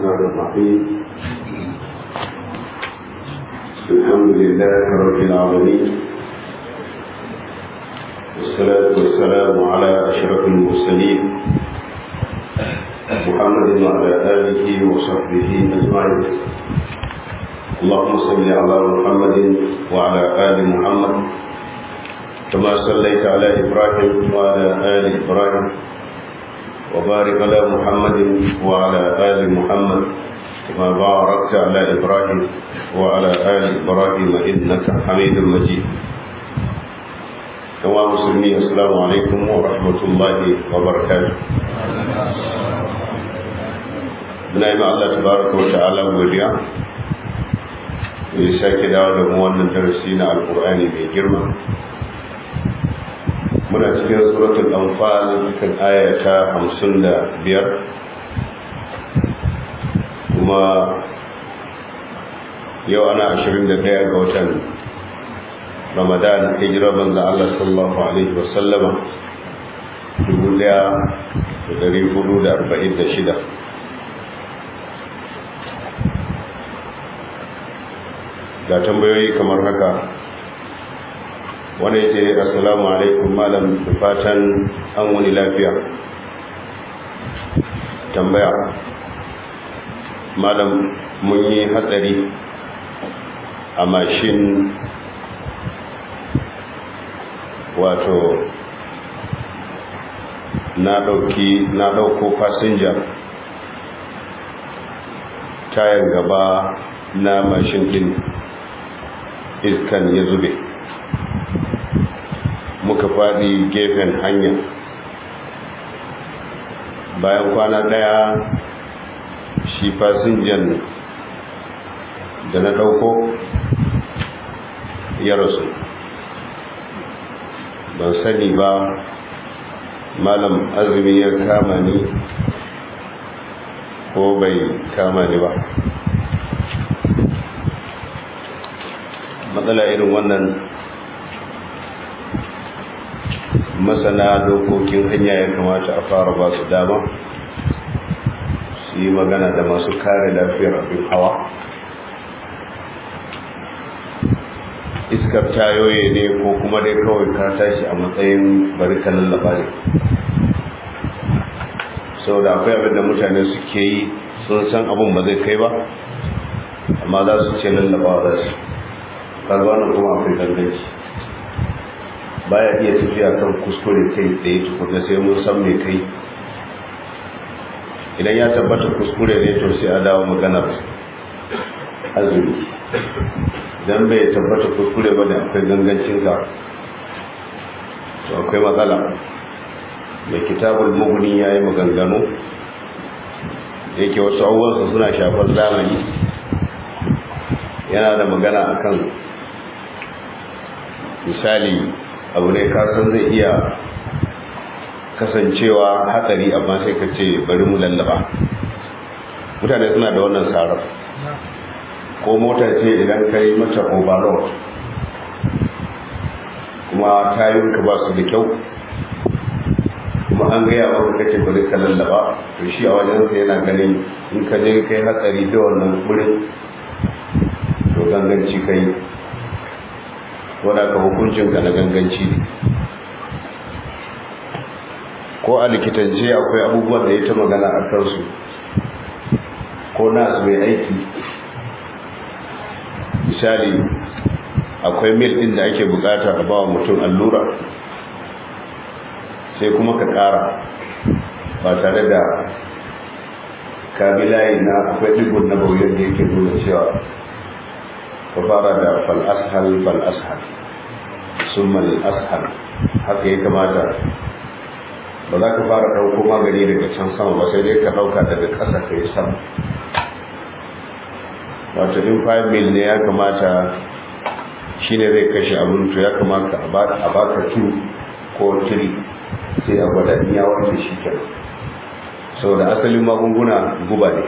الرحمن الرحيم الحمد لله رب العالمين والصلاة والسلام على أشرف المرسلين محمد وعلى آله وصحبه أجمعين اللهم صل على محمد وعلى آل محمد كما صليت على إبراهيم وعلى آل إبراهيم وبارك على محمد وعلى آل محمد كما باركت على إبراهيم وعلى آل إبراهيم إنك حميد مجيد كما مسلمين السلام عليكم ورحمة الله وبركاته muna yi Allah tabaraka wa ta'ala godiya ya sake dawo da mu wannan darasi na alkur'ani mai girma muna cikin suratul anfal kan aya ta 55 kuma yau ana 21 ga watan ramadan hijira banza Allah sallallahu alaihi wasallama 1446 ga tambayoyi kamar haka wanda ya ce assalamu alaikum malam da fatan an wani lafiya tambaya malam mun yi hatsari a mashin wato na ɗauki na ɗauko fasinja tayan gaba na mashin ɗin iskan ya zube muka faɗi gefen hanya bayan kwana ɗaya shi fasinjan da na ɗauko ya rasu ban sani ba malam azumi ya kama ni ko bai kama ni ba matsala irin wannan masana dokokin hanya ya kamata a fara ba su dama su yi magana da masu kare lafiyar abin hawa iskar tayoye ne ko kuma dai kawai ka tashi a matsayin bari ka lallaba ne sau da akwai abin da mutane suke yi sun san abin ba zai kai ba amma za su ce lallaba za su karbanin kuma akwai ganganci baya iya tafiya kan kuskure kai tsaye tukunna sai mun san mai kai idan ya tabbata kuskure ne to sai a dawo maganar azumi idan bai tabbata kuskure ba da akwai gangancin ka to akwai matsala mai kitabul muguni ya yi maganganu da yake wasu abubuwansa suna shafar zamani yana da magana akan misali abu ne kasan zai iya kasancewa hatsari amma sai ka ce bari mu lallaba mutane suna da wannan tsarar ko mota ce idan ka yi mata overload kuma tayinka ba su da kyau kuma an gaya maka kace bari ka lallaba to shi a wajensa yana ganin in ka je kai hatsari da wannan wurin to ganganci kai wadda ka hukuncinka na ganganci ne ko a likitance akwai abubuwan da ya ta magana a kansu ko nasu mai aiki misali akwai mil ɗin da ake bukata a bawa mutum allura sai kuma ka ƙara ba tare da kabilayi na akwai ɗigon na bauyar da yake nuna cewa ka fara da fal'ashal fal'ashal sun ashal haka ya kamata ba za ka fara ɗauko magani daga can sama ba sai dai ka ɗauka daga ƙasa ka yi sama wato in 5 mil ne ya kamata shi ne zai kashe abin to ya kamata a baka 2 ko 3 sai a gwada in ya warke shi kenan saboda asalin magunguna guba ne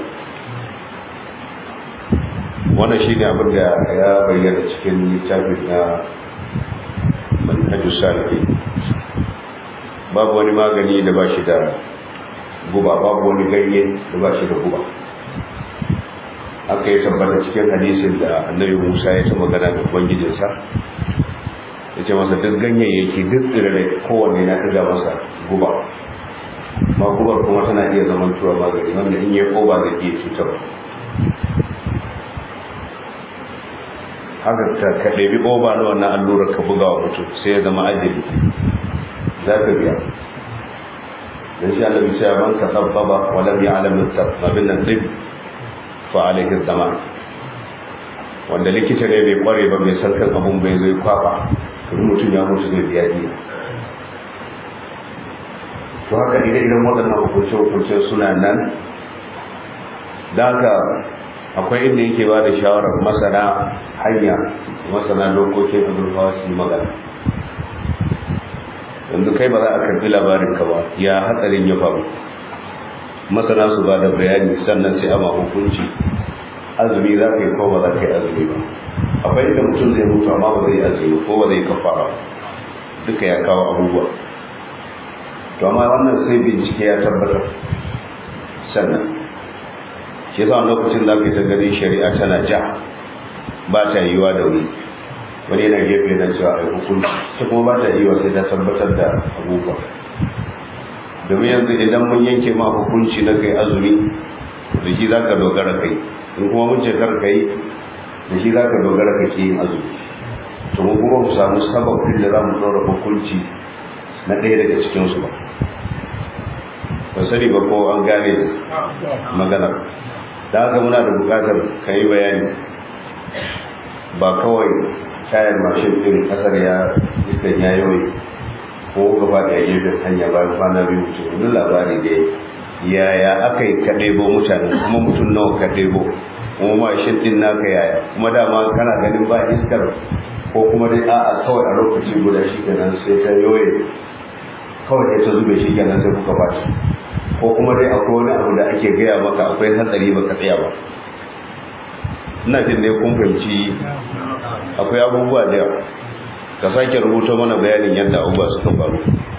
wannan shi ne abin da ya bayyana cikin littafin na manhajus salihin babu wani magani da ba shi da guba babu wani ganye da ba shi da guba aka yi tabbata cikin hadisin da annabi musa ya ta magana da ubangijinsa ya ce masa duk ganyayyaki duk tsirrai kowanne na ɗiga masa guba ma gubar kuma tana iya zaman tuwa magani wanda in yi koba zai iya cutar haka ka ɗabi oba na wannan allurar ka buga wa mutum sai ya zama ajali za ka biya dan shi Allah bisa man ka sabbaba wa lam ya'lam abin nan dib fa alaihi zaman wanda likita ne bai kware ba mai san kan abun bai zai kwaba kuma mutum ya mutu zai biya diya to haka idan idan waɗannan hukunce hukunce suna nan da haka akwai inda yake ba da shawarar masana hanya masana dokokin azurfawa su yi magana yanzu kai ba za a karbi labarin ka ba ya hatsarin ya faru masana su ba da bayani sannan sai ama hukunci azumi za ka yi ko ba za ka yi azumi ba akwai inda mutum zai mutu amma ba zai azumi ko ba zai kafara duka ya kawo abubuwa to amma wannan sai bincike ya tabbatar sannan shi yasa lokacin da aka yi ta ganin shari'a tana ja ba ta yiwa da wuri wani yana gefe na cewa ai hukunci ta kuma ba ta yiwa sai ta tabbatar da abubuwa domin yanzu idan mun yanke ma hukunci na kai azumi da shi za ka dogara kai in kuma mun ce kar kai da shi za ka dogara ka ke yin azumi to mun kuma mu samu sababin da za mu ɗora hukunci na ɗaya daga cikinsu ba ba sani ba ko an gane maganar da haka muna da bukatar ka yi bayani ba kawai tayar mashin ɗin ƙasar ya iskan ya yawai ko gaba da gefen hanya bayan kwana biyu mutum wani labari da yaya aka yi ka ɗebo mutane kuma mutum nawa ka ɗebo kuma mashin ɗin naka yaya kuma dama kana ganin ba iskar ko kuma dai a'a kawai a lokaci guda shi kenan sai ta yoye kawai ta zube shi kenan sai kuka fashi ko kuma dai akwai wani abu da ake gaya maka akwai hatsari baka tsaya ba ina jin dai kun fahimci akwai abubuwa da yawa ka sake rubuta mana bayanin yadda abubuwa suka faru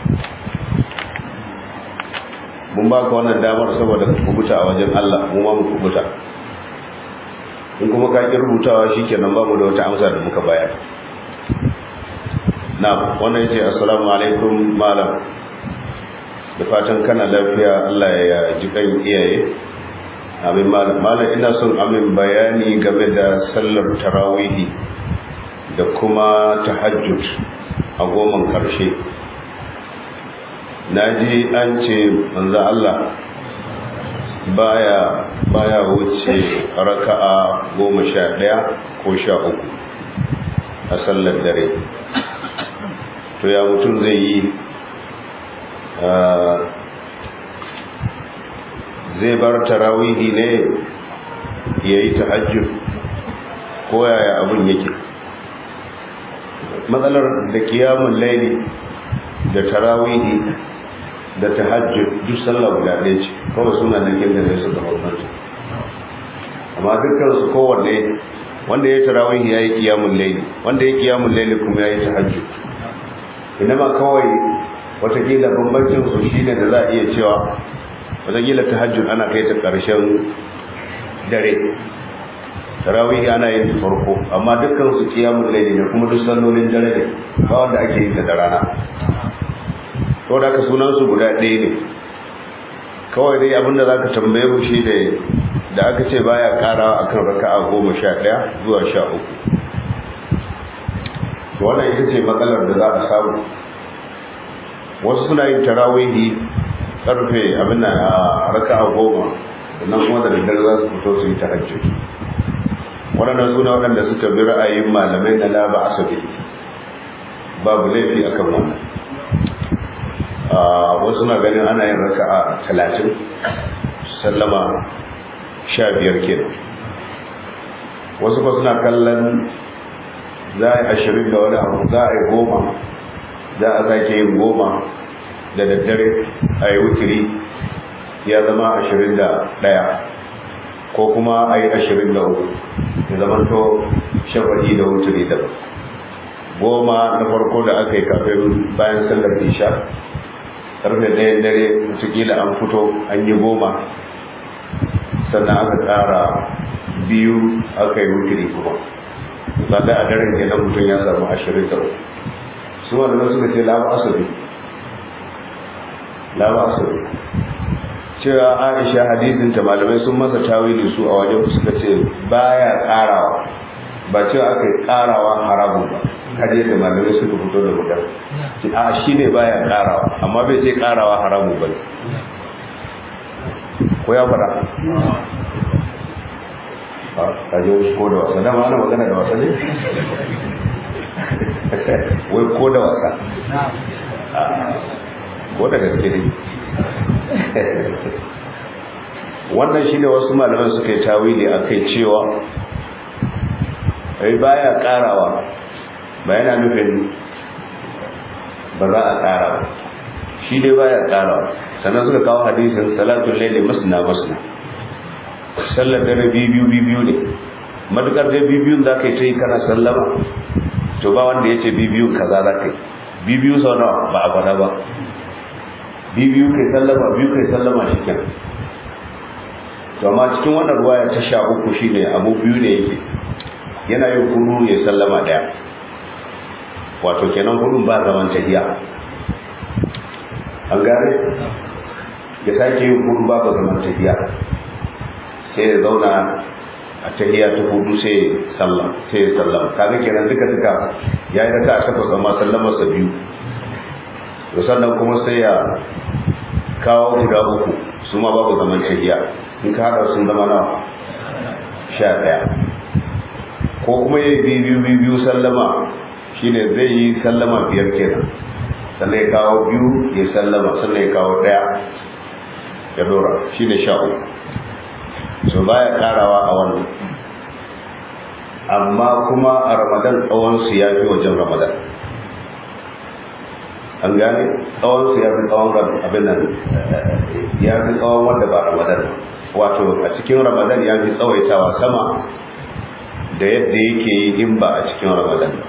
mun baka wannan damar saboda ka kubuta a wajen Allah mu ma mu kubuta in kuma ka ki rubutawa shikenan ba mu da wata amsa da muka bayar na wannan yace assalamu alaikum malam da fatan kana lafiya Allah ya ji kan iyaye amin malam malam ina son amin bayani game da sallar tarawihi da kuma tahajjud a goman karshe naji an ce manzo Allah baya baya wuce raka'a goma sha ɗaya ko sha uku a sallar dare to ya mutum zai yi zai bar tarawihi ne ya yi tahajjud ko yaya abin yake matsalar da kiyamun laili da tarawihi da tahajjud duk sallah guda ɗaya ce kawai suna nan kin da ne suka bambanta amma dukkan su kowanne wanda ya tarawihi ya yi kiyamun laili wanda ya kiyamun laili kuma ya yi tahajjud inama kawai watakila bambancin su shine da za a iya cewa watakila tahajjud ana kai ta ƙarshen dare tarawih ana yin farko amma dukkan su kiyamul layli ne kuma duk sallolin dare ne ba wanda ake yin da rana to da ka sunan su guda ɗaya ne kawai dai abinda zaka tambaye mu shi da da aka ce baya karawa akan raka'a goma sha ɗaya zuwa sha uku wannan ita ce matsalar da za a samu wasu suna yin tarawihi karfe abin da a raka'a goma sannan kuma da daddare za su fito su yi tahajjud waɗannan suna waɗanda suka bi ra'ayin malamai na laba asabi babu laifi akan wannan wasu na ganin ana yin raka'a talatin sallama sha biyar kenan wasu ba suna kallon za a yi ashirin da wani abu za a yi goma za a sake yin goma da daddare a yi wutiri ya zama ashirin da ɗaya ko kuma a yi ashirin da uku ya zama to shafaɗi da wutiri da goma na farko da aka yi kafin bayan sallar isha karfe ɗayan dare watakila an fito an yi goma sannan aka ƙara biyu aka yi wutiri kuma zaga a daren kenan mutum ya samu ashirin da uku su wanda suka ce laba asali laba asali cewa aisha hadisinta malamai sun masa tawili su a wajen suka ce baya karawa ba cewa aka yi karawa haramun ba kaje da malamai suka fito da gudan a shi ne baya karawa amma bai ce karawa haramun ba ko ya fara a ji wasu ko da wasa dama ana magana da wasa ne wai ko da wasa ko da gaske ne wannan shi ne wasu malaman suka yi tawili a kai cewa ai baya karawa ba yana nufin ba za a kara ba shi dai baya karawa sannan suka kawo hadisin salatun laili masna masna sallar dare biyu biyu ne matukar dai bibiyun za ka yi ta yi kana sallama to ba wanda ya ce bibiyun kaza za ka yi biyu sau nawa ba a faɗa ba biyu kai sallama biyu kai sallama shi kenan to amma cikin wannan ruwaya ta sha uku shine abu biyu ne yake yana yin kunu ya sallama daya wato kenan kudin ba zaman tahiya an gane ya sake yin kudu ba ba zaman tahiya sai ya zauna a tahiya ta hudu sai sallam sai ya sallama kaga kenan duka duka ya yi raka a takwas amma sallamarsa biyu to sannan kuma sai ya kawo guda uku su ma babu zaman tahiya in ka haɗa sun zama nawa sha ɗaya ko kuma ya yi biyu biyu biyu sallama shine zai yi sallama biyar kenan sannan ya kawo biyu ya sallama sannan ya kawo ɗaya ya dora shine sha uku so baya karawa a wannan amma kuma a ramadan tsawonsu ya fi wajen ramadan an gane tsawonsu ya fi tsawon abin nan ya fi tsawon wanda ba ramadan wato a cikin ramadan ya fi tsawaitawa sama da yadda yake yi in ba a cikin ramadan ba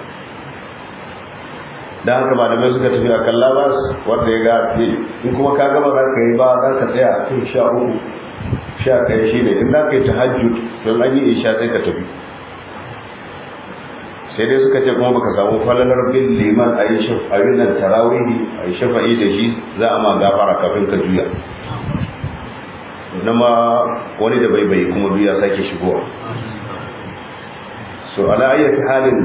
da haka malamai suka tafi a kan labas wanda ya ga in kuma ka gaba za ka yi ba za ka tsaya a kan sha uku sha ɗaya shi ne in za ka yi tahajjud don an yi isha sai ka tafi sai dai suka ce kuma baka samu falalar bin liman a yi abin nan tarawihi a yi shafa'i da shi za a ma gafara kafin ka juya na ma wani da bai bai kuma duya sake shigowa so ala ayyati halin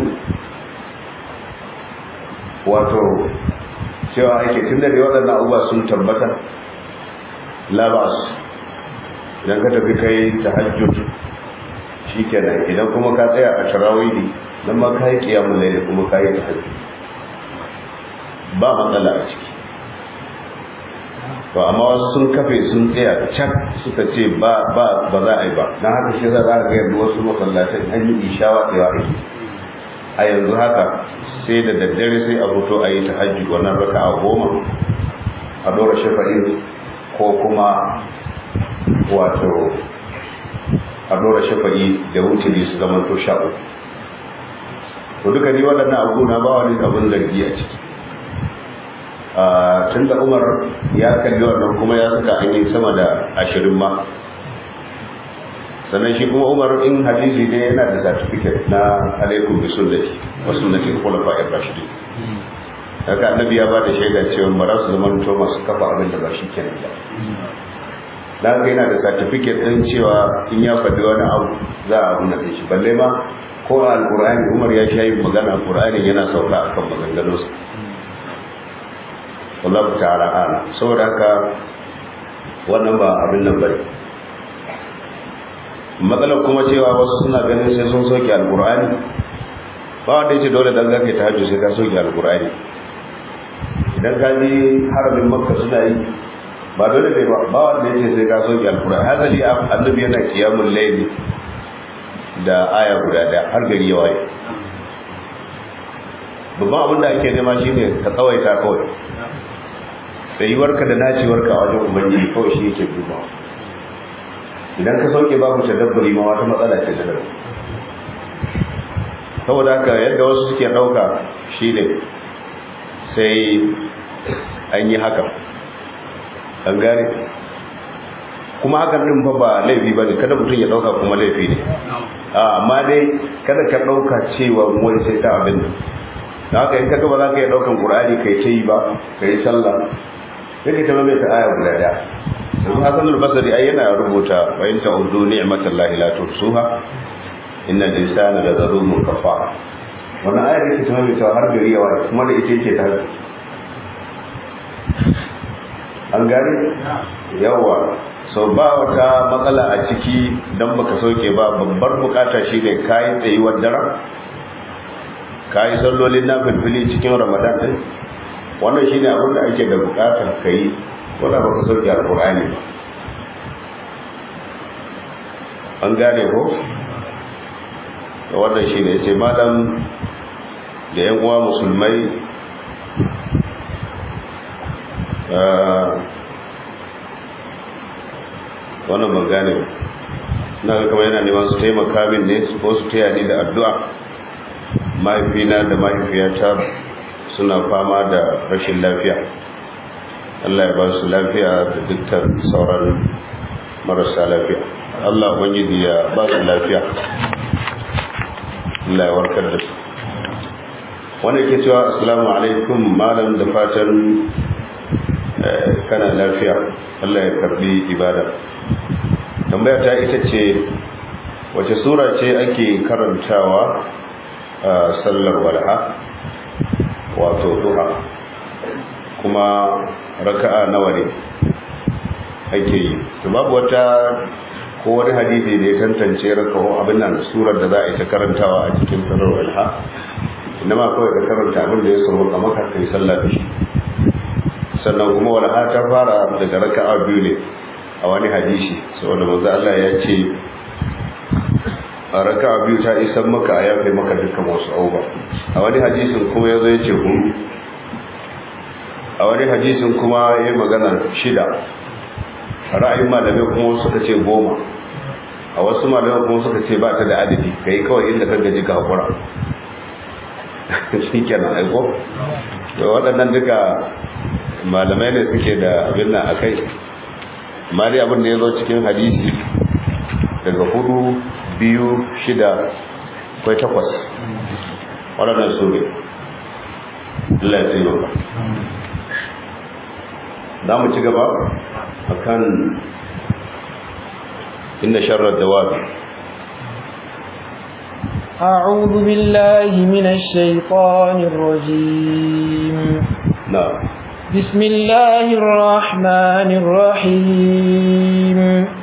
wato cewa ake tun da waɗannan abubuwa sun tabbata labas idan ka tafi kai tahajjud shikenan idan kuma ka tsaya a tarawihi dan ma kai kiyamul layl kuma kai tahajjud ba matsala a ciki to amma wasu sun kafe sun tsaya can suka ce ba ba ba za a yi ba dan haka shi za ka ga yanzu wasu masallatan an yi ishawa tsayawa ake a yanzu haka sai da daddare sai a fito a yi tahajjud wannan raka'a goma a dora shafa'in ko kuma wato a dora shafa'i da wuturi su zama to sha uku to duka ni waɗannan abu na ba wani abin zargi a ciki tun da umar ya kalli wannan kuma ya saka an yi sama da ashirin ma sannan shi kuma umar in hadisi ne yana da certificate na alaikum bi sunnati wa sunnati khulafa ar-rashidin haka annabi ya ba da shaida cewa ba za su zama to masu kafa abin da ba shi kenan ba da haka yana da certificate ɗin cewa in ya faɗi wani abu za a abu na shi balle ma ko a alƙur'ani umar ya sha yin magana alƙur'ani yana sauka a kan maganganunsa wallahu ta'ala ala saboda haka wannan ba abin nan bane matsalar kuma cewa wasu suna ganin sai sun soke alƙur'ani ba wanda yace dole dan zaka ta hajji sai ka soke alƙur'ani idan ka ji haramin makka suna yi ba dole ne ba ba wanda yace sai ka soke alkur'ani hazali annabi yana qiyamul layli da aya guda daya har gari ya waye babban abin da ake nema shine ka tsawaita kawai tsayuwarka da naciwarka a wajen ubangiji kawai shi yake dubawa idan ka sauke babu tadabburi ma wata matsala ce da daban saboda haka yadda wasu suke ɗauka shine sai an yi haka an gane kuma hakan din fa ba laifi ba ne kada mutum ya dauka kuma laifi ne amma dai kada ka dauka cewa wani sai ta abin da haka in kaga ba za ka yi daukan qur'ani kai ta yi ba kai sallah sai ka tama mai ta aya guda daya yanzu hasan al-basri ai yana rubuta wa in ta'uddu ni'matallahi la tuhsuha innal insana la zalumun kafar wannan ayar yake tama mai ta har gari yawa kuma da ita yake ta an gane yawa sau ba wata matsala a ciki don baka sauke ba babbar bukata shi ne kayi tsayuwar daren kayi sallolin na filfili cikin ramadan din wannan shi ne abinda ake da bukatar ka yi wadda baka sauke alkur'ani ba an gane ko da wannan shi ne ce malam da yan uwa musulmai wannan ban gane ba na ga kamar yana neman su taimaka min ne ko su taya ni da addu'a mahaifina da mahaifiyata suna fama da rashin lafiya Allah ya ba su lafiya da dukkan sauran marasa lafiya Allah ubangiji ya ba su lafiya Allah ya warkar da su wanda ke cewa assalamu alaikum malam da fatan kana lafiya Allah ya karbi ibada tambaya ta ita ce wace sura ce ake karantawa a sallar walha wato duha kuma raka'a nawa ne ake yi to babu wata ko wani hadisi da ya tantance raka'o abin nan surar da za a yi ta karantawa a cikin sallar walha inda ma kawai da karanta abin da ya samu a maka kai sallah da shi sannan kuma walha ta fara daga raka'a biyu ne a wani hadisi saboda manzo Allah ya ce a raka'a biyu ta isan maka a yafe maka dukkan wasu auba a wani hadisin kuma yazo ya ce hudu a wani hadisin kuma ya yi magana shida ra'ayin malamai kuma suka ce goma a wasu malamai kuma suka ce ba ta da adadi ka yi kawai inda kan gaji ka hakura shi kenan aiko da waɗannan duka malamai ne suke da abin nan a kai amma dai abin da ya zo cikin hadisi daga hudu biyu shida kwai takwas waɗannan su ne Allah ya tsaye ba za mu ci gaba a kan inda sharar dawabi أعوذ بالله من الشيطان الرجيم نعم بسم الله الرحمن الرحيم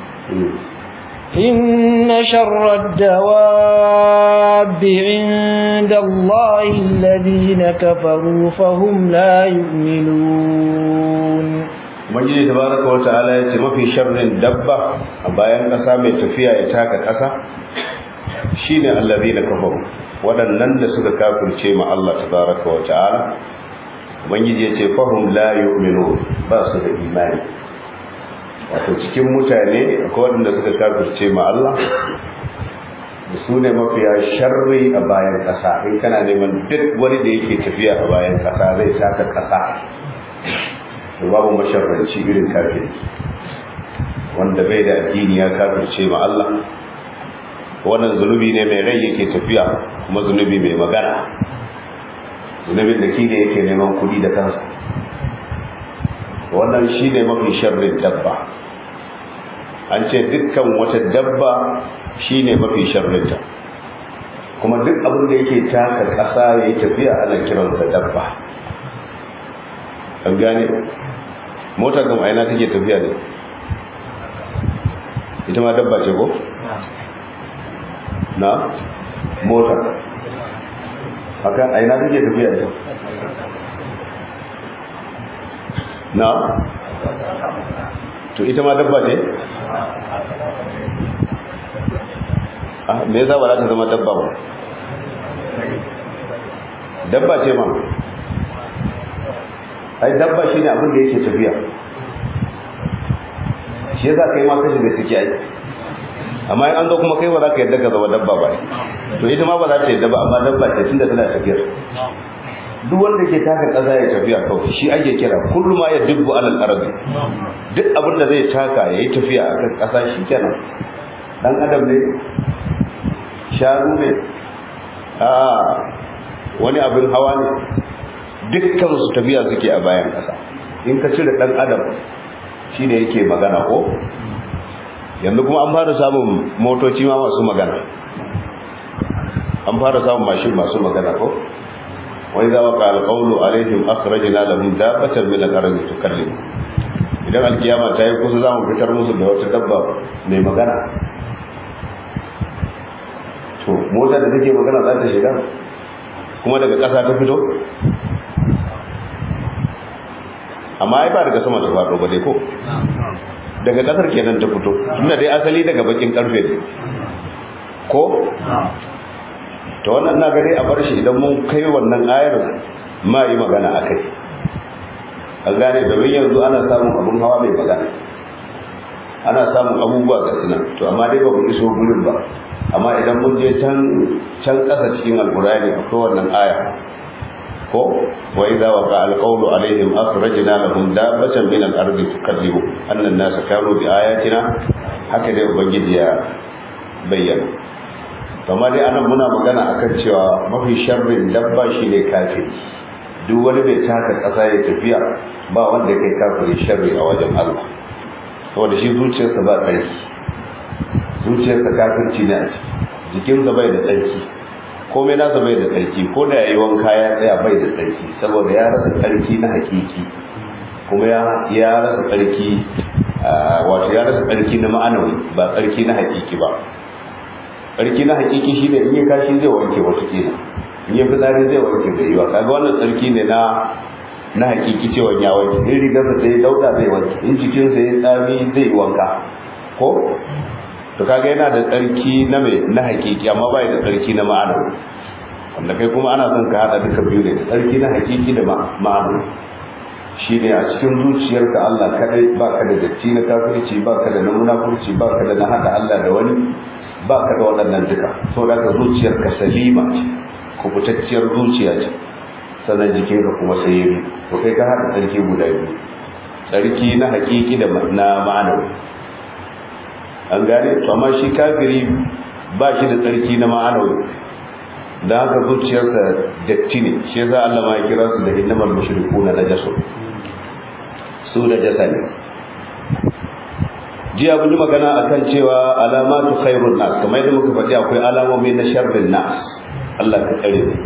إن شر الدواب عند الله الذين كفروا فهم لا يؤمنون Ubangiji tabaraka wa ta'ala ya ce mafi sharrin dabba a bayan ƙasa mai tafiya ya taka ƙasa shine allazina kafaru waɗannan da suka kafirce ma Allah tabaraka wa ta'ala ubangiji ya ce fahim la yu'minu ba su da imani wato cikin mutane akwai waɗanda suka kafirce ma Allah da su ne mafiya sharri a bayan ƙasa in kana neman duk wani da yake tafiya a bayan ƙasa zai taka ƙasa to babu masharranci irin kafiri wanda bai da addini ya kafirce ma Allah wannan zunubi ne mai rai yake tafiya kuma zunubi mai magana zunubin da shi ne yake neman kudi da kansa wannan shi ne mafi sharrin dabba an ce dukkan wata dabba shi ne mafi sharrinta kuma duk abin da yake taka ƙasa ya yi tafiya ana kiransa dabba an gane mota gama aina take tafiya ne ita ma dabba ce ko? na mota haka aina take tafiya ne na to ita ma dabba ce ah me yasa ba za ta zama dabba ba dabba ce ma ai dabba shine abin da yake tafiya shi yasa kai ma kashi da suke ai amma in an zo kuma kai ba za ka yadda ka zama dabba ba to ita ma ba za ta yadda ba amma dabba ce tunda tana tafiyar duk wanda ke taka ƙasa ya tafiya kawai shi ake kira kullu ma ya dubbu alal ardi duk abin da zai taka yayi tafiya a kan ƙasa shi kenan dan adam ne sharu ne a wani abin hawa ne dukkan su tafiya suke a bayan ƙasa in ka cire dan adam shine yake magana ko yanzu kuma an fara samun motoci ma masu magana an fara samun mashin masu magana ko wai za wa ƙal ƙaunu alaihim akhrajna lahum dabbatan min al-ardi tukallim idan alkiyama ta yi kusa za mu fitar musu da wata dabba mai magana to mota da take magana za ta shiga kuma daga ƙasa ta fito amma ai ba daga sama ta faɗo ba dai ko daga ƙasar kenan ta fito tunda dai asali daga bakin karfe ne ko to wannan na gare a bar shi idan mun kai wannan ayar ma yi magana a kai a gane domin yanzu ana samun abun hawa mai magana ana samun abubuwa ga suna to amma dai ba mu iso gurin ba amma idan mun je can can ƙasa cikin alkurani akwai wannan aya ko wa idza waqa alqawlu alaihim akhrajna lahum dabbatan min al-ardi tukallimu anna an-nasa kanu bi ayatina haka dai ubangiji ya bayyana kamar dai anan muna magana akan cewa mafi sharrin dabba shine kafiri duk wani bai taka kasa ya tafiya ba wanda kai kafiri sharri a wajen Allah saboda shi zuciyarsa ba tsarki zuciyarsa kafirci ne a ciki jikinsa bai da tsarki komai nasa bai da tsarki ko da yayi wanka ya tsaya bai da tsarki saboda ya rasa tsarki na hakiki kuma ya ya rasa tsarki wato ya rasa tsarki na ma'anawi ba tsarki na hakiki ba tsarki na hakiki shine in ya kashi zai wanke wata kila in ya fitsari zai wanke da yiwa kaga wannan tsarki ne na na hakiki cewa ya wanke in rigarsa sai dauda zai wanke in jikinsa ya tsami zai wanka ko to kaga yana da tsarki na mai na hakiki amma bai da tsarki na ma'ana wanda kai kuma ana son ka hada duka biyu ne da tsarki na hakiki da ma'ana shine a cikin zuciyarka Allah kadai baka da datti na kafirci baka da na munafurci baka da na hada Allah da wani baka da waɗannan duka saboda ka zuciyarka salima ce kubutacciyar zuciya ce sannan jikinka kuma sai yi to kai ka hada tsarki guda biyu tsarki na hakiki da na ma'anawi an gane to amma shi kafiri ba shi da tsarki na ma'anawi da haka zuciyarsa datti ne shi yasa Allah ma ya kira su da innamal mushrikuna najasu su da jasa ne jiya mun yi magana akan cewa alamatu khairun nas kamar yadda muka faɗi akwai alamomi na sharrin nas Allah ka tsare mu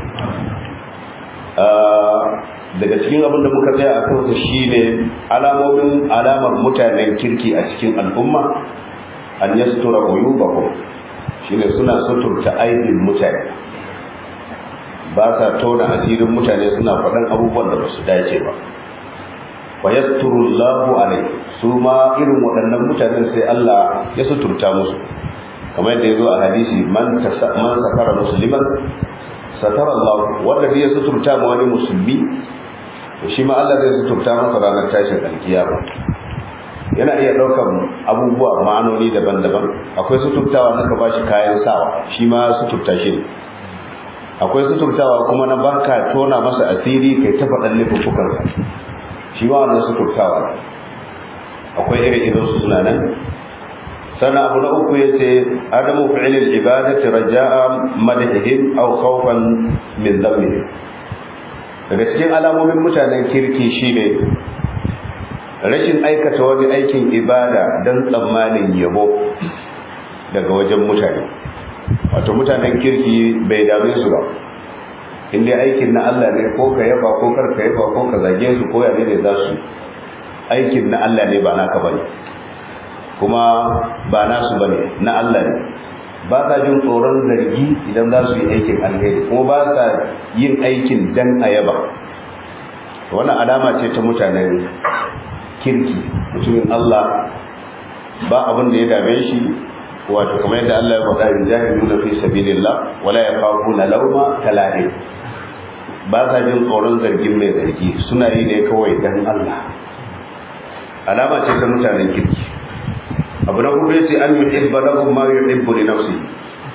daga cikin abin da muka tsaya a kansa shine alamomin alamar mutanen kirki a cikin al'umma an yastura uyubahum shine suna suturta aibin mutane ba sa tona asirin mutane suna faɗan abubuwan da ba su dace ba wa yasturu Allahu alaihi su ma irin waɗannan mutanen sai Allah ya suturta musu kamar yadda yazo a hadisi man man sakara musliman satara Allah wanda ya suturta ma wani musulmi to shi ma Allah zai suturta masa ranar tashin alkiyama yana iya ɗaukar abubuwa ma'anoni daban-daban akwai suturtawa na ka bashi kayan sawa shi ma suturta shi ne akwai suturtawa kuma na baka tona masa asiri kai ta faɗan laifukansa shi ma wannan suturtawa akwai irin irin su suna nan sannan abu na uku ya ce adamu fi'ilil ibadati raja'a madahihim aw khawfan min dhammihim daga cikin alamomin mutanen kirki shine rashin aikata wani aikin ibada don tsammanin yabo daga wajen mutane wato mutanen kirki bai dame su ba inda aikin na Allah ne ko ka yaba ko kar ka yaba ko ka zage su ko yane ne za su aikin na Allah ne ba naka bane kuma ba nasu bane na Allah ne ba sa jin tsoron zargi idan za su yi aikin alheri kuma ba sa yin aikin dan a yaba wannan alama ce ta mutanen kirki mutumin Allah ba abin da ya dame shi wato kamar yadda Allah ya faɗa yujahiduna fi sabilillah wala yakhafuna lawma talahi ba sa jin tsoron zargin mai zargi suna yi ne kawai dan Allah alama ce ta mutanen kirki abu na hudu yace an yuhibba lahum ma yuhibbu li nafsi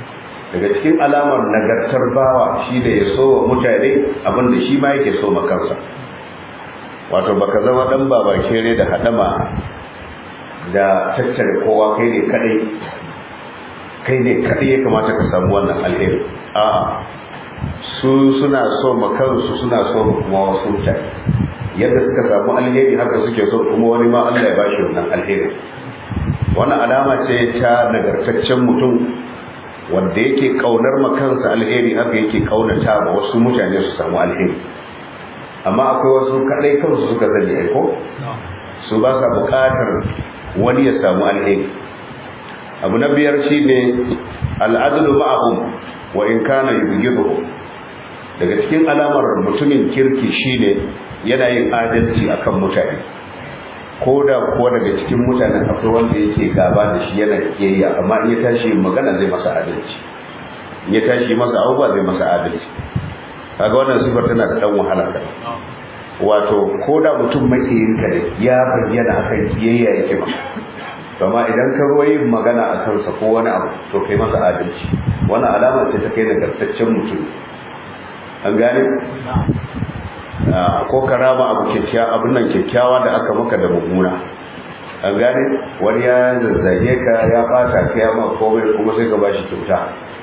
daga cikin alamar nagartar bawa shi da ya so wa mutane abinda shi ma yake so ma kansa wato baka zama dan baba kere da hadama da tattare kowa kai ne kadai kai ne kadai ya kamata ka samu wannan alheri a su suna so ma kansu suna so kuma wasu mutane yadda suka samu alheri haka suke so kuma wani ma Allah ya bashi wannan alheri wannan alama ce ta nagartaccen mutum wanda yake kaunar makansa alheri haka yake kaunata ma wasu mutane su samu alheri amma akwai wasu kadai kansu suka sani aiko su ba sa bukatar wani ya samu alheri abu na biyar shine al'adlu ma'ahum wa in kana yubghiduhum daga cikin alamar mutumin kirki shine yana yin adalci akan mutane ko da kuwa daga cikin mutanen akwai wanda yake gaba da shi yana kiyayya amma in ya tashi magana zai masa adalci in ya tashi masa abubuwa zai masa adalci kaga wannan sifar tana da dan wahala da wato ko da mutum makiyin ka ne ya bayyana akan kiyayya yake ma amma idan ka zo yin magana a kansa ko wani abu to kai masa adalci wannan alama ce ta kai nagartaccen mutum an gane ko karama abu kyakkyawa abin nan kyakkyawa da aka maka da mummuna an gane wani ya zazzage ka ya bata ka ya ma komai kuma sai ka bashi kyauta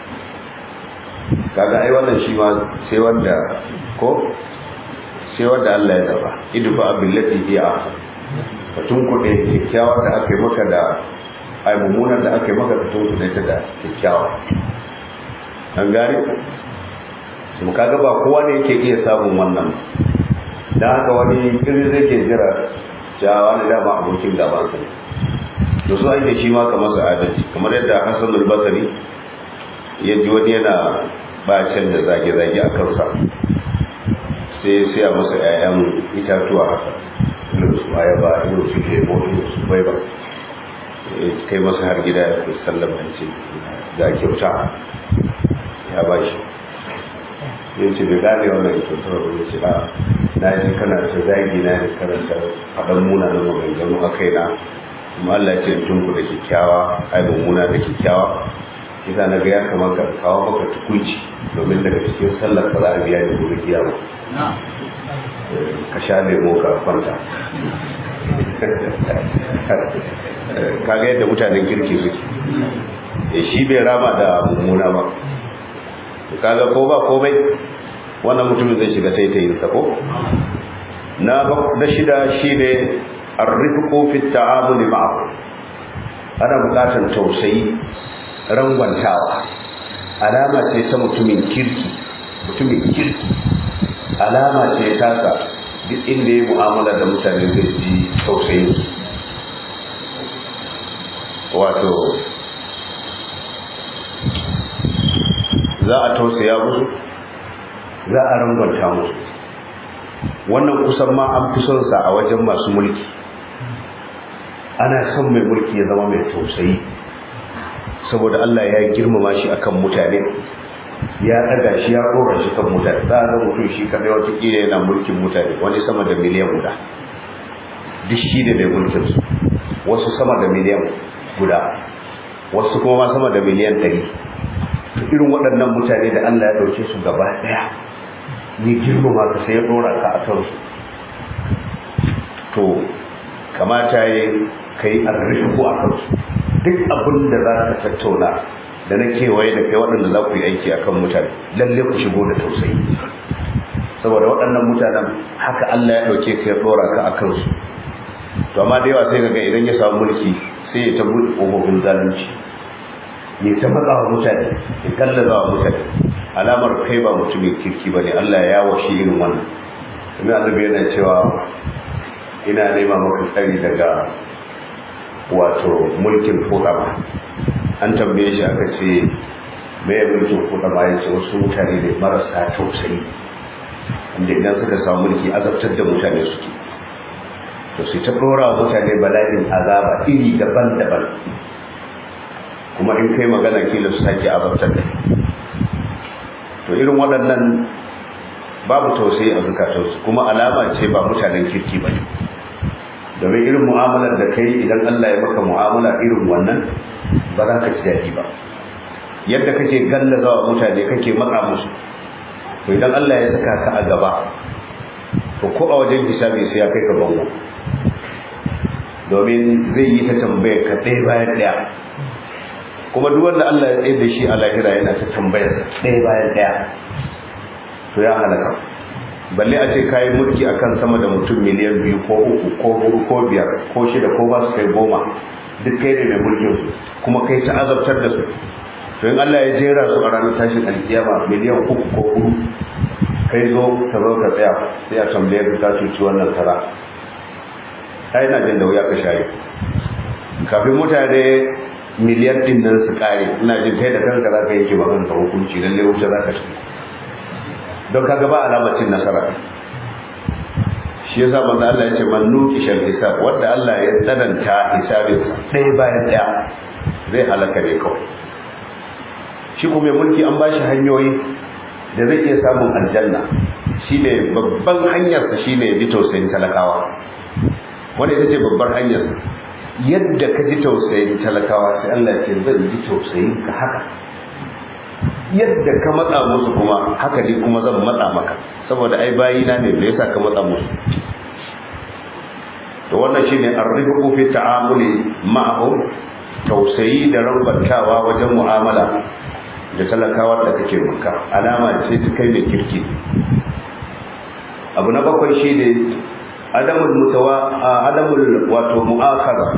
kaga ai wannan shi ma sai wanda ko sai wanda Allah ya zaba idfa billati hi ahsan ka tunkuɗe kyakkyawar da aka yi maka da ai mummunar da aka yi maka ka tunkuɗe ta da kyakkyawa an gane mu kaga ba kowa ne yake iya samun wannan dan haka wani kiri zai ke jira cewa wani dama abokin gaban sa ne to so ake shi ma kamar su adalci kamar yadda Hassan al-Basri ya ji wani yana bacin da zage-zage a kansa sai sai a masa 'ya'yan itatuwa haka irin su ayaba irin su lemo irin su bai ba kai masa har gida ya fi sallama ce ga kyauta ya ba shi ya ce bai gane wannan kyautar ba ya ce a na ji kana ta zagi na da karanta faɗan muna da maganganu a kaina kuma Allah ya ce tun ku da kyakkyawa ai muna da kyakkyawa ita na ga ya kamata kawo maka tukunci domin daga cikin sallar ka za a biya ni gobe kiyama ka sha lemo ka kwanta kaga yadda mutanen kirki suke e shi bai rama da mummuna ba kaga ko ba komai wannan mutumin zai shiga taitayin sa ko na da shida shine arrifqu fi ta'amul ma'ahu ana bukatar tausayi rangwantawa alama ce ta mutumin kirki mutumin kirki alama ce tasa duk inda ya mu'amala da mutane zai ji tausayin wato za a tausaya musu za a rangwanta musu wannan kusan ma an fi son sa a wajen masu mulki ana son mai mulki ya zama mai tausayi saboda Allah ya girmama shi akan mutane ya daga shi ya kora shi kan mutane za a ga mutum shi kadai wata kila yana mulkin mutane wani sama da miliyan guda duk shi da mai mulkin su wasu sama da miliyan guda wasu kuma ma sama da miliyan ɗari irin waɗannan mutane da Allah ya ɗauke su gaba ɗaya ne girmama ka sai ya ɗora ka a kansu to kamata ya kai arrifu a kansu duk abin da za ka tattauna da na kewaye da kai waɗanda za ku yi aiki a kan mutane lalle ku shigo da tausayi saboda waɗannan mutanen haka Allah ya ɗauke ka ya ɗora ka a kansu to amma da yawa sai ga idan ya samu mulki sai ya ta buɗe ƙofofin zalunci ya ta matsa wa mutane ya kallaza wa mutane alamar kai ba mutumin kirki ba ne Allah ya washe irin wannan kuma annabi yana cewa ina nema maka tsari daga wato mulkin fudama an tambaye shi aka ce mai mulkin fudama ya ce wasu mutane ne marasa tausayi inda idan suka samu mulki azabtar da mutane suke to sai ta dora wa mutane bala'in azaba iri daban-daban kuma in kai magana kila su sake azabtar da to irin waɗannan babu tausayi a zukatansu kuma alama ce ba mutanen kirki ba ne domin irin mu'amalar da kai idan Allah ya maka mu'amala irin wannan ba za ka ji daɗi ba yadda kake gallaza wa mutane kake matsa musu to idan Allah ya saka ka a gaba to ko a wajen hisabi sai ya kai ka bango domin zai yi ta tambayar ka ɗaya bayan ɗaya kuma duk wanda Allah ya tsaye da shi a lahira yana ta tambayar ɗaya bayan ɗaya to ya halaka balle a ce kayi mulki akan sama da mutum miliyan biyu ko uku ko hudu ko biyar ko shida ko ba su kai goma duk kai ne mai mulkin su kuma kai ta azabtar da su to in Allah ya jera su a ranar tashin alkiyama miliyan uku ko hudu kai zo ka zo ka tsaya sai a tambaye ka ka cuci wannan tara ai na jin da wuya ka shayi kafin mutane miliyan din nan su kare ina jin kai da kanka za ka yanke ba kanka hukunci lalle wuce za ka ci don kaga ba alamar cin nasara shi yasa manzo Allah ya ce man nuki shal hisab wanda Allah ya tsananta hisabin sa ɗaya bayan ɗaya zai halaka ne kawai shi kuma mulki an bashi hanyoyi da zai iya samun aljanna shine babban hanyar sa shine bi tausayin talakawa wanda ita ce babbar hanyar yadda ka ji tausayin talakawa sai Allah ya ce zan ji tausayin ka haka yadda ka matsa musu kuma haka ne kuma zan matsa maka saboda ai bayina ne da yasa ka matsa musu to wannan shine ar-rifqu fi ta'amuli ma'ahum tausayi da rambantawa wajen mu'amala da talakawa da kake maka alama ce ta kai mai kirki abu na bakwai shine adamul mutawa adamul wato mu'akhara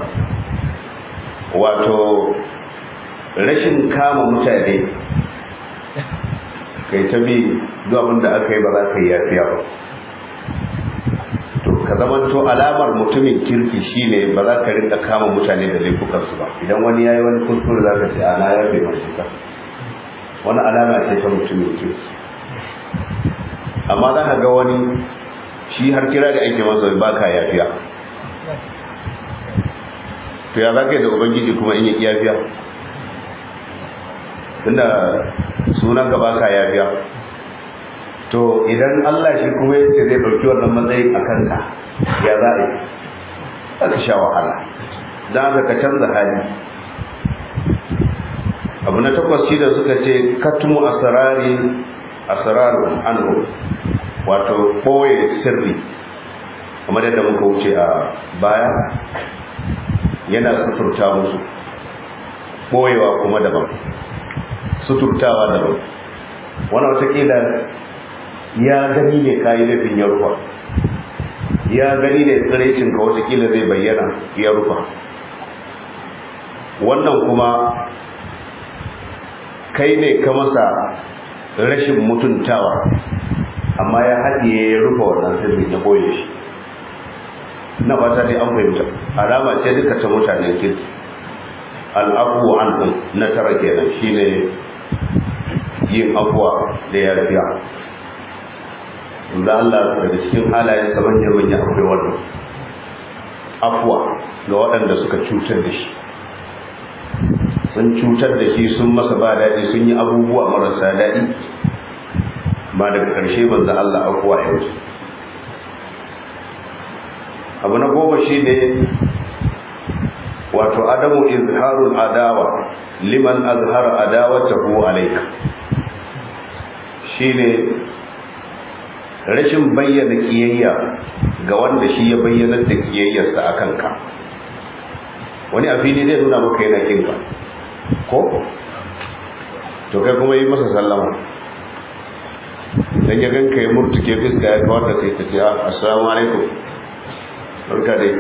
wato rashin kama mutane kai ta bi duk abin da aka yi ba za ka yi yafiya ba to ka zama to alamar mutumin kirki shine ba za ka rinka kama mutane da laifukansu ba idan wani ya yi wani kuskure za ka ce ana yafe masu ka wani alama ce ta mutumin kirki amma za ka ga wani shi har kira da ake masa ba ka yafiya to ya za ka yi da ubangiji kuma in yi yafiya tunda sunan ka ba ka yafiya to idan Allah shi kuma ya ce zai ɗauki wannan matsayin a kanka ya za a yi aka sha wahala don haka ka canza hali abu na takwas shi da suka ce katmu asrari asrarun anhu wato koye sirri kamar yadda muka wuce a baya yana suturta musu ɓoyewa kuma daban suturtawa daban wani watakila ya gani ne kayi laifin ya rufa ya gani ne tsiraicin ka watakila zai bayyana ya rufa wannan kuma kai ne ka masa rashin mutuntawa amma ya haɗiye ya rufa wannan sirri ya boye shi na fata dai an fahimta alama ce duka ta mutanen kirki al'afu an na tara kenan shine yin afuwa da yafiya da Allah daga cikin halayen sa manya manya akwai wannan afuwa ga waɗanda suka cutar da shi sun cutar da shi sun masa ba daɗi sun yi abubuwa marasa daɗi ba daga ƙarshe banza Allah afuwa ya wuce abu na goma shi ne wato adamu izharul adawa liman azhara adawatahu alayka shine rashin bayyana kiyayya ga wanda shi ya bayyana da kiyayyarsa a kanka wani a fili zai nuna maka yana kinka ko to kai kuma yi masa sallama dan ya ganka ya murtuke fiska ya kawar da kai ta ce assalamu alaikum barka dai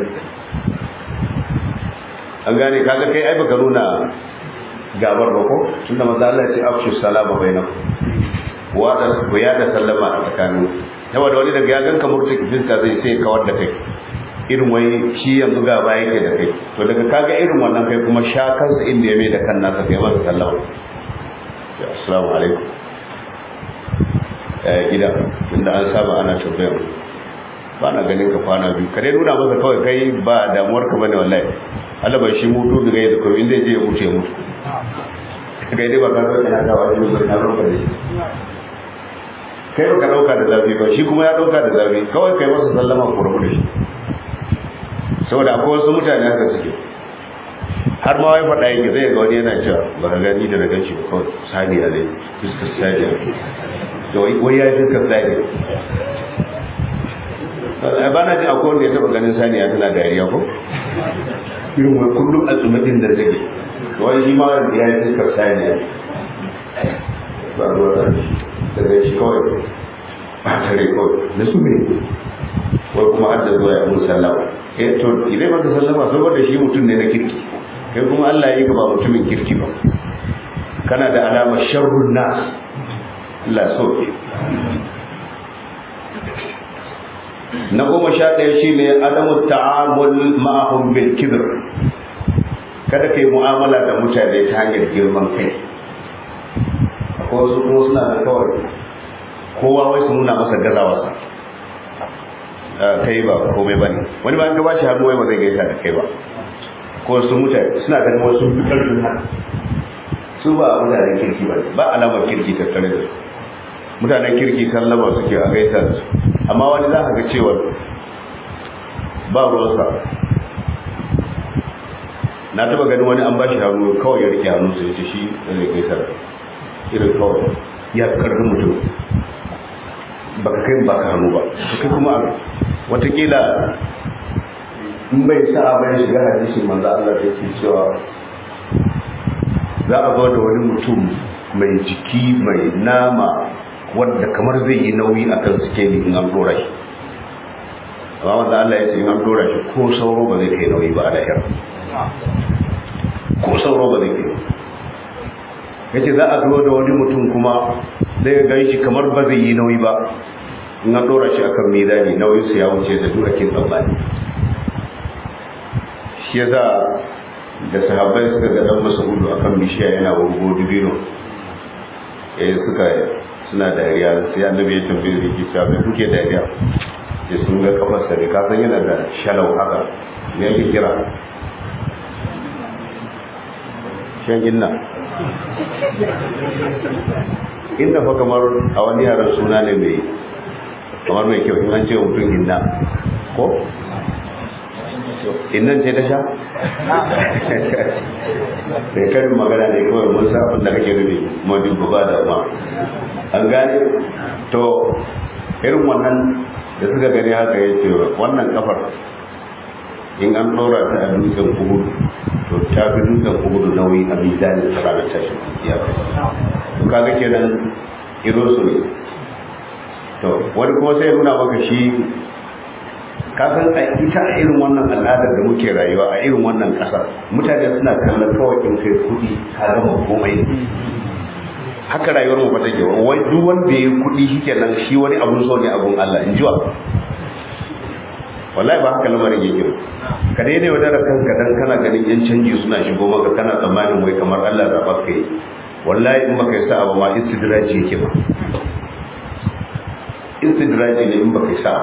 an gane kaga kai ai baka nuna gabar ba ko tunda manzo Allah ya ce afshu salama bainakum wa da ku ya da sallama a tsakanin saboda wani daga ya ganka murtuki fiska zai sai kawar da kai irin wai shi yanzu ga baya yake da kai to daga kaga irin wannan kai kuma sha kansa inda ya mai da kan nasa kai masa sallama assalamu alaikum eh gida inda an saba ana tambayar ba na ganin ka kwana biyu ka dai nuna masa kawai kai ba damuwar ka bane wallahi Allah bai shi mutu daga yadda kawai inda je ya mutu ya mutu kai dai ba ka zaka na dawo shi ba na roƙa da shi kai ba ka dauka da zafi ba shi kuma ya dauka da zafi kawai kai masa sallama ku rabu da shi saboda akwai wasu mutane haka suke har ma wai faɗa yake zai ga wani yana cewa ba ka gani da na gan shi ba kawai saniya ne fuskar saniya da wai ya yi fuskar saniya ba na ji akwai wanda ya taɓa ganin saniya tana dariya ko irin wai kullum a tsumatin da take wani shi ma ya yi fuskar saniya ba ruwa da shi daga shi kawai ba tare kawai na su ne wai kuma an da zuwa ya mun sallama eh to idan maka sallama saboda shi mutum ne na kirki kai kuma Allah ya yi ka ba mutumin kirki ba kana da alamar sharrun nas Allah so na goma sha ɗaya shi ne adamu ta'amul ma'ahum bil kibr kada kai mu'amala da mutane ta hanyar girman kai akwai wasu kuma suna da kawai kowa wai su nuna masa gazawarsa kai ba komai ba ne wani ba an gaba shi hannu wai ba zai gaisa da kai ba ko su mutane suna ganin wasu fi ƙarfin haka su ba mutanen kirki ba ba alamar kirki tattare da su mutanen kirki sallama suke a gaisa da su amma wani za ka ga cewa ba ruwansa na taba ganin wani an ba shi hannu kawai ya rike hannu sai ce shi da zai gaisa da irin kawai ya karfin mutum ba ka kai ba ka hannu ba kai kuma watakila in bai sa bai shiga hadisin manzo Allah da yake cewa za a zo da wani mutum mai jiki mai nama wanda kamar zai yi nauyi akan sikeli in an dora shi amma wanda Allah ya ce in an dora shi ko sauro ba zai kai nauyi ba a lahira ko sauro ba zai kai ya ce za a zo da wani mutum kuma zai gan shi kamar ba zai yi nauyi ba in an dora shi akan mizani nauyin su ya wuce da dura kin tsammani shi ya za da sahabbai suka ga dan masudu akan bishiya yana wurgo dubino eh suka suna dariya sai annabi ya tambaye da ke cewa me kuke dariya ya sun ga kafar sa ka san yana da shalau haka me yake kira shan inna inna fa kamar a wani yaran suna ne mai kamar mai kyau in an ce mutum inna ko innan ce ta sha sai karin magana ne kawai mun sa abin da kake nufi kuma duk ba da ma an gane to irin wannan da suka gani haka ya ce wannan kafar in an ɗora ta a dutsen kugudu to ta fi dutsen kugudu nauyi a mizanin ta ranar tashi ya to kaga kenan iro su ne to wani kuma sai nuna maka shi kasan a ita a irin wannan al'adar da muke rayuwa a irin wannan ƙasar mutane suna kallon kawai in kai kuɗi ka gama komai haka rayuwar mu fata kewa wai duk wanda ya kuɗi shikenan shi wani abun so ne abun Allah in jiwa wallahi ba haka lamarin yake ba ka daidai wa dara kanka dan kana ganin yan canji suna shigo maka kana tsammanin wai kamar Allah zaba ka yi wallahi in baka yi sa'a ba ma istidraji yake ba istidraji ne in baka yi sa'a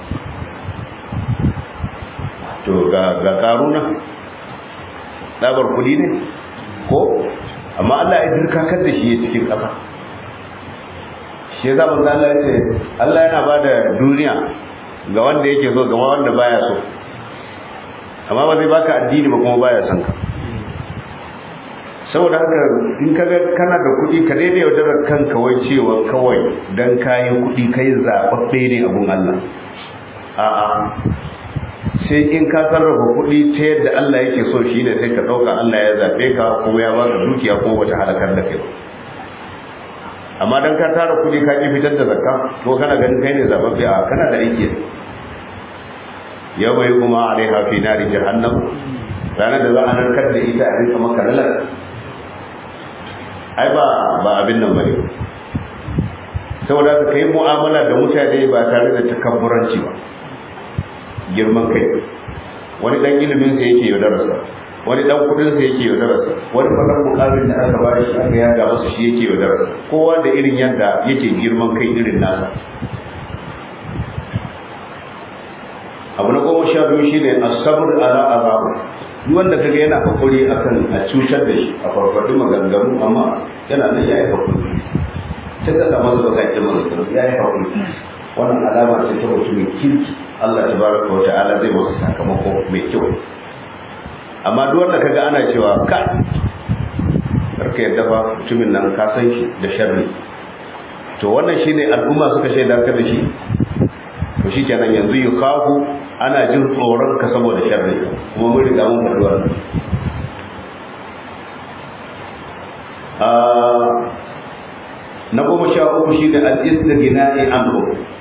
to ga ga karuna dabar kudi ne ko amma Allah ya dirkakar da shi cikin ƙasa shi yasa manzo Allah ya ce Allah yana bada duniya ga wanda yake so ga wanda baya so amma ba zai baka addini ba kuma baya son ka saboda haka in ka ga kana da kuɗi ka daidai yaudarar kanka wai cewa kawai dan kayan kuɗi kai zaɓaɓɓe ne abun Allah a'a sai in ka sarrafa kuɗi ta yadda Allah yake so shi ne sai ka ɗauka Allah ya zaɓe ka kuma ya baka dukiya kuma bata halakar da kai ba amma dan ka tara kuɗi ka ƙi fitar da zakka ko kana ganin kai ne zaɓaɓɓe a kana da aiki yau bai kuma alaiha fi nari jahannam ranar da za a narkar da ita a rinka maka lalar ai ba ba abin nan bane saboda ka kai mu'amala da mutane ba tare da takabburanci ba girman kai wani dan ilimin sa yake yaudararsa wani dan kudin sa yake yaudararsa wani fadan mukamin da aka bayar shi aka yaga masa shi yake yaudararsa kowa da irin yadda yake girman kai irin nasa abu na goma sha biyu shine asabr ala azabu duk wanda kaga yana hakuri akan a cutar da shi a farfadu maganganu amma yana nan yayi hakuri sai ka samu zuwa kai maganganu yayi hakuri wannan alama ce ta mutumin kirki Allah tabaraka wa ta'ala zai masa sakamako mai kyau amma duk wanda kaga ana cewa ka karka yadda fa mutumin nan ka san shi da sharri to wannan shine al'umma suka shaida ka da shi to shikenan yanzu yukafu ana jin tsoron ka saboda sharri kuma mun riga mun faɗi wannan na goma sha uku shi da al-istighnai anhu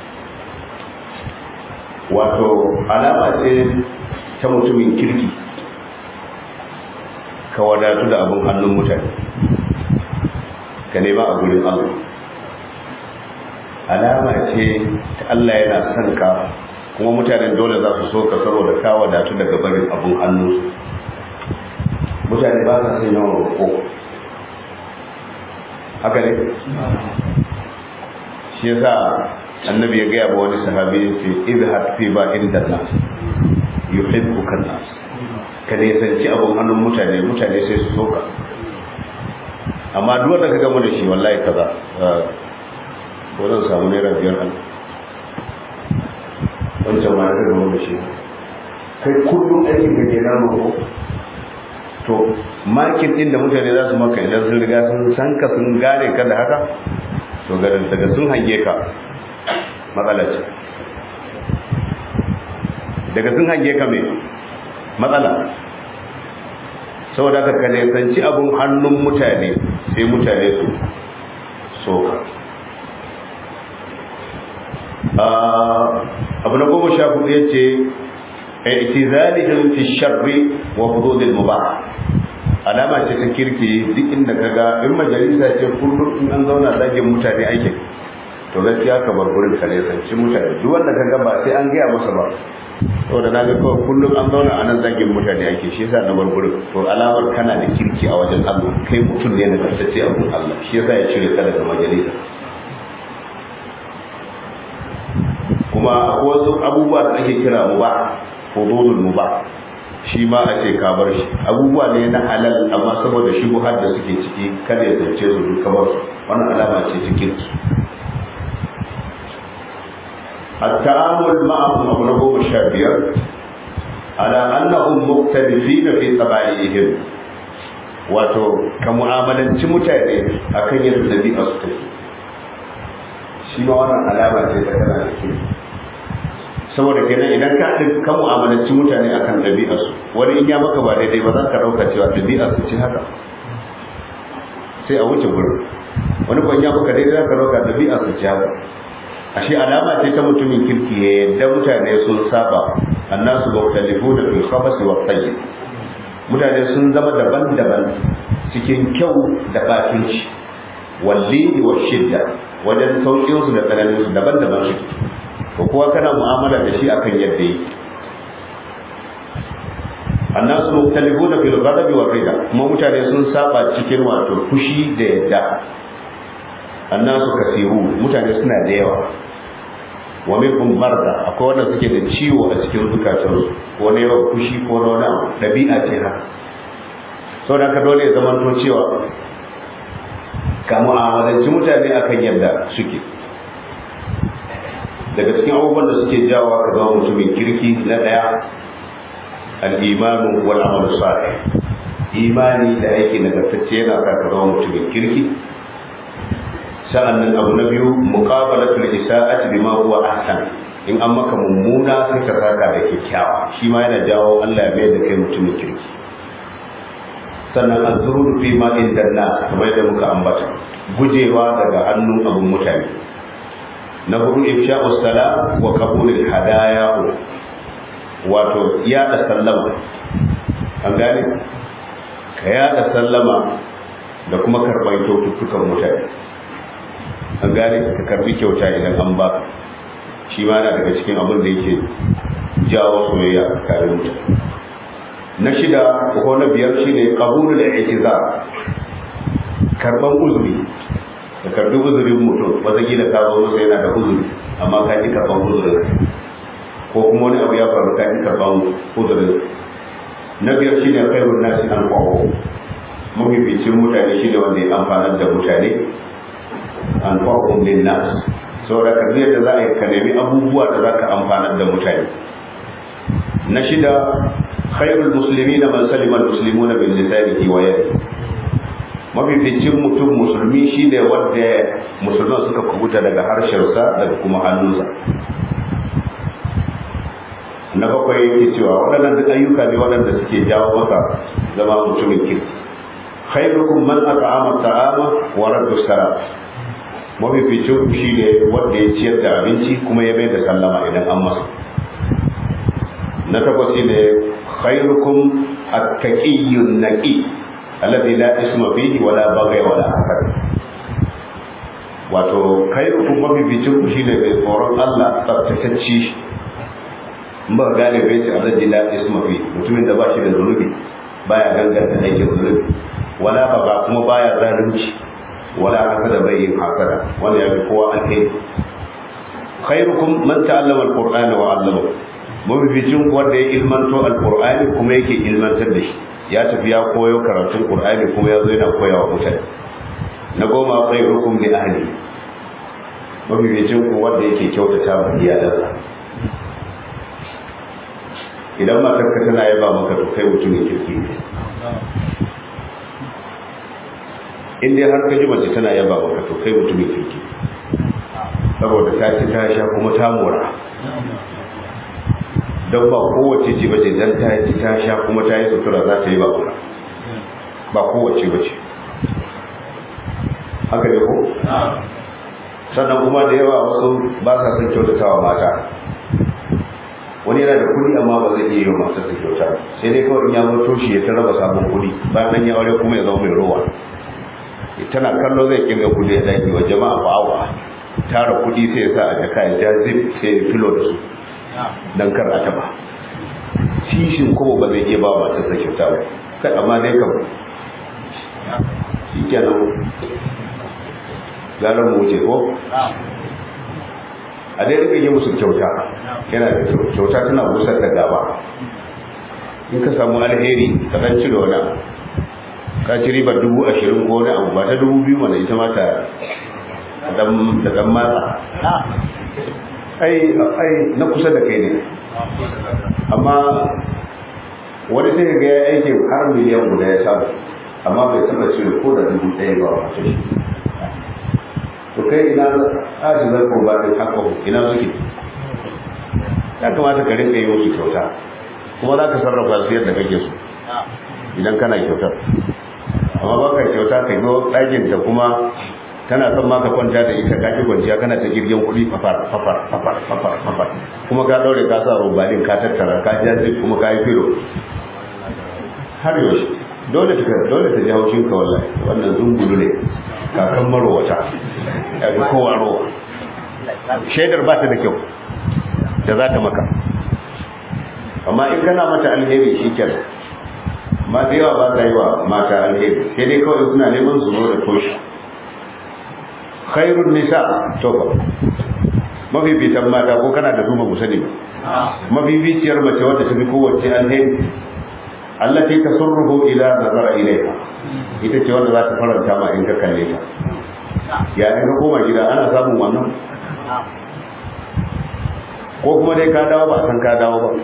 wato alama ce ta mutumin kirki ka wadatu da abin hannun mutane ka nema a gurin Allah alama ce ta Allah yana son ka kuma mutanen dole za su so ka saboda ka wadatu daga barin abin hannunsu mutane ba sa son yawan roƙo haka ne shi yasa annabi ya gaya ba wani sahabi ya ce izhar fi ba inda nas yuhibbuka nas ka ne sanci abun hannun mutane mutane sai su soka amma duk wanda ka gama da shi wallahi kaza ko zan samu naira biyar an wancan ma ka gama da shi kai kullum aikin ka kenan roƙo to makin din da mutane za su maka idan sun riga sun san ka sun gane ka da haka to garin daga sun hange ka matsala ce daga sun hange ka mai matsala saboda ka kalesanci abun hannun mutane sai mutane su soka abu na goma sha hudu ya ce i'tizalihim fi sharri wa hududil mubah alama ce ta kirki duk inda kaga in majalisa ce kullum in an zauna zagin mutane aikin to gaskiya ka bar gurin ka sanci mutane duk wanda kaga ba sai an gaya masa ba saboda na ga kawai kullum an zauna a nan zagin mutane ake shi yasa na bar gurin to alamar kana da kirki a wajen Allah kai mutum ne na gaskace a gurin Allah shi yasa ya cire ka daga majalisa kuma akwai wasu abubuwa da ake kira mu ba hududul mu ba shi ma a ce ka bar shi abubuwa ne na halal amma saboda shi har da suke ciki kada ya zance su duk kamar su wannan alama ce ta kirki التعامل معهم أبو نبو الشابير على أنهم مختلفين في طبائعهم wato ka mu'amalanci mutane akan yadda ɗabi'a su take shi ma wannan alama ce ta kana da ke saboda kenan idan ka ka mu'amalanci mutane akan ɗabi'a su wani in ya maka ba daidai ba za ka ɗauka cewa ɗabi'a su ce haka sai a wuce gurin wani kwan ya maka daidai za ka ɗauka ɗabi'a su ce haka ashe alama ce ta mutumin kirki ya yadda mutane sun saba annasu mukhtalifu da fil khabas wa tayyib mutane sun zama daban-daban cikin kyau da batinci walli wa shidda wajen saukin su da tsananin su daban-daban su ko kuwa kana mu'amala da shi akan yadda yake annasu mukhtalifu da fil ghadab wa rida kuma mutane sun saba cikin wato fushi da yadda annasu kasiru mutane suna da yawa wa minhum marda akwai wanda suke da ciwo a cikin zukatansu ko na yawan fushi ko na wani abu dabi'a ce haka sau da ka dole ya zama to cewa ka mu'amalanci mutane akan yadda suke daga cikin abubuwan da suke jawo ka zama mutumin kirki na daya al-imanu wal amalu salih imani da aiki nagartacce yana sa ka zama mutumin kirki sa'annan abu na biyu muqabalatul isa'ati bima huwa ahsan in an maka mummuna sai ka saka da kyakkyawa shi ma yana jawo Allah ya mai da kai mutumin kirki sannan azrudu fi ma inda nas kamar da muka ambata gujewa daga hannun abun mutane na hudu ifsha'us salam wa qabulul hadaya wato yada sallama an gane ka yada sallama da kuma karɓar kyaututtukan mutane an gane ka karbi kyauta idan an ba shi ma na daga cikin abin da yake jawo soyayya a tsakanin mutane na shida ko na biyar shine qabulul i'tizar karban uzuri da karbi uzurin mutum wata gida ka zo masa yana da uzuri amma ka ki karban uzurin ko kuma wani abu ya faru ka ki karban uzurin na biyar shine khairun nasi an qawo mafificin mutane shine wanda ya amfanar da mutane an fa'un lin nas saboda ka da za a yi ka nemi abubuwa da za ka amfanar da mutane na shida khairul muslimina man salima almuslimuna bil lisanihi wa yadihi mafificin mutum musulmi shine wanda musulman suka kubuta daga harshensa daga kuma hannunsa na bakwai yake cewa waɗannan duk ayyuka ne waɗanda suke jawo maka zama mutumin kirki khairukum man at'ama ta'ama wa radda salam mafificin shi ne wanda ya ciyar da abinci kuma ya bai da sallama idan an masa na takwas ne khairukum at-taqiyyun naqi alladhi la isma fihi wa la baghy wa la hasad wato khairukum mafificin ku shine mai tsoron Allah tsaftatacce in ba gane bai ce alladhi la isma fihi mutumin da ba shi da zunubi baya ganganta aikin zunubi wala baga kuma baya zalunci wala hasada bai yin hasada wanda ya fi kowa alheri khairukum man ta'allama alqur'ana wa 'allama mafificin wanda ya ilmanto alqur'ani kuma yake ilmantar da shi ya tafi ya koyo karatun qur'ani kuma ya zo yana koyawa mutane na goma khairukum li ahli mafificin ku wanda yake kyautata wa iyalansa idan matarka tana yaba maka to kai mutumin kirki ne in dai har ka ji mace tana yaba maka to kai mutumin kirki saboda ta ci ta sha kuma ta mora don ba kowace ce bace dan ta ci ta sha kuma ta yi sutura za ta yi ba mura ba kowace bace haka ne ko sannan kuma da yawa wasu ba sa son kyautatawa mata wani yana da kuɗi amma ba zai iya yi wa matarsa kyauta sai dai kawai in ya zo toshi ya ta raba sabon kuɗi bayan nan ya aure kuma ya zama mai rowa tana kallo zai kirga kudi ya daki wa jama'a ba awa tara kudi sai ya sa a jaka ya ja zip sai ya filo da su dan kar a taba shishin kuma ba zai iya ba wa ta kyauta ba kai amma dai kam shikenan galan mu wuce ko a dai rika yi musu kyauta yana da kyauta tana busar da gaba in ka samu alheri ka dan cire wani abu ka ci ribar dubu ashirin ko wani abu ba ta dubu biyu mana ita mata da dan matsa ai ai na kusa da kai ne amma wani sai ga ya aiki har miliyan guda ya samu amma bai taba cire ko da dubu ɗaya ba wata shi to kai ina aji zai kurba ɗin haka ina suke ya kamata ka rinka yi musu kyauta kuma za ka sarrafa su yadda kake so idan kana kyautar amma ba ka kyauta ka zo ɗakin ta kuma tana son ma ka kwanta da ita ka ki kwanciya kana ta girgin kuɗi fafar fafar fafar fafar fafar kuma ka ɗaure ka sa robalin ka tattara ka jaji kuma ka yi filo har yaushe dole ta dole ta ji haushin ka wallahi wannan zungulu ne kakan marowata ya fi kowa rowa shaidar ba ta da kyau da za ta maka amma in kana mata alheri shi kenan ma da yawa ba ta yi wa mata alheri sai dai kawai suna neman su zo da toshi khairun nisa to ba mafificin mata ko kana da duma musani ba mafificiyar mace wadda ta fi kowace alheri allati tasurruhu ila nazara ilayha ita ce wanda za ta faranta ma in ka kalle ta ya in ka koma gida ana samun wannan ko kuma dai ka dawo ba san ka dawo ba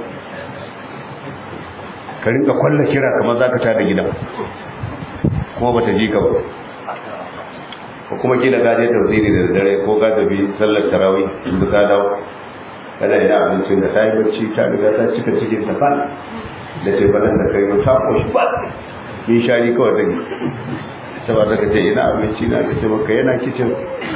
ka rinka kwalla kira kamar za ka tada gidan kuma ba ta ji ka ba ko kuma kila ka je tafsiri da dare ko ka tafi sallar tarawih in ka dawo kana ina abincin da ta yi bacci ta riga ta cika cikin ta fan da ce banan da kai ta koshi ba min shari kawai take ta ba zaka ce ina abinci na da ce maka yana kicin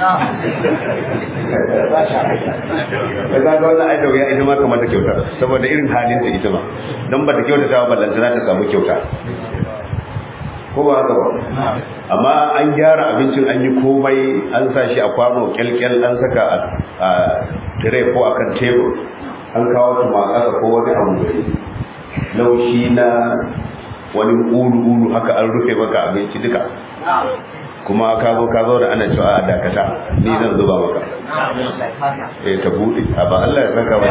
da za ga wannan aida ya ita ma kamar ta kyauta saboda irin halin ta ita ma don ba ta kyauta ta ba lantana ta samu kyauta ko ba haka ba amma an gyara abincin an yi komai an sa shi a kwano kyalkyal an saka a tire ko akan tebur an kawo tuma a ƙasa ko wani abu laushi na wani ulu-ulu haka an rufe maka abinci duka kuma ka zo ka zo da ana cewa a dakata ni zan zuba maka eh ta bude a ba Allah ya saka ba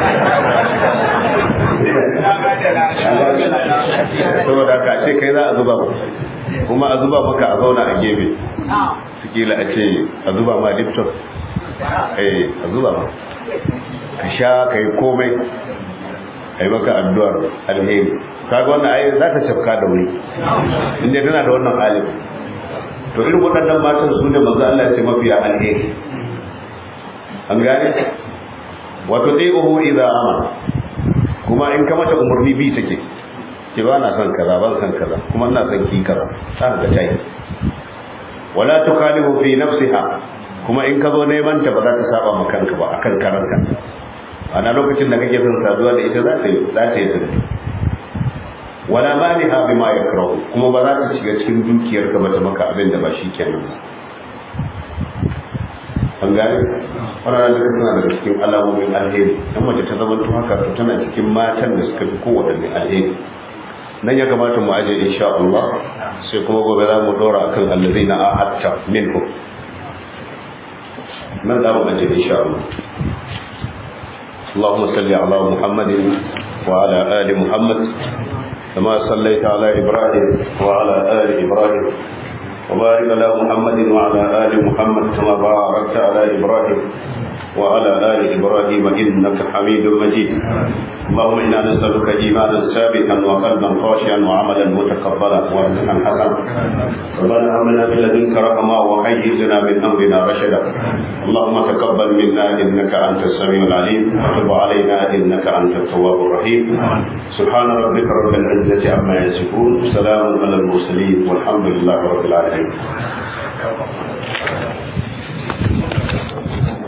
saboda ka ce kai za a zuba maka kuma a zuba maka a zauna a gefe sikila a ce a zuba ma lipton eh a zuba ma ka sha ka yi komai a yi maka addu'ar alheri kaga wannan ayi za ta cafka da wuri inda tana da wannan halin to irin waɗannan matan su ne manzo Allah ya ce mafiya alheri an gane wato dai uhu idza amara kuma in ka mata umarni bi take ki ba na son kaza ban son kaza kuma ina son ki kaza ta ga tayi wala tukhalifu fi nafsiha kuma in ka zo neman ta ba za ta saba ma kanka ba akan karanka ana lokacin da kake son saduwa da ita za ta yi za ta yi tunani wala maniha bima yakrahu kuma ba za ta shiga cikin dukiyar ka ba ta maka abin da ba shi kenan ba an gane wannan duka suna daga cikin alamomin alheri dan mace ta zama to haka to tana cikin matan da suka fi kowaɗanne alheri nan ya kamata mu aje insha Allah sai kuma gobe za mu dora akan allazina ahadta minhum nan za mu aje insha Allah اللهم صل على محمد وعلى آل محمد كما صليت على إبراهيم وعلى آل إبراهيم وبارك على محمد وعلى آل محمد كما باركت على إبراهيم وعلى آل إبراهيم إنك حميد مجيد اللهم إنا نسألك إيمانا ثابتا وقلبا خاشعا وعملا متقبلا ورزقا حسنا ربنا آمنا من لدنك رحمة وهيئ لنا من أمرنا رشدا اللهم تقبل منا إنك أنت السميع العليم وتب علينا إنك أنت التواب الرحيم سبحان ربك رب العزة عما يصفون سلام على المرسلين والحمد لله رب العالمين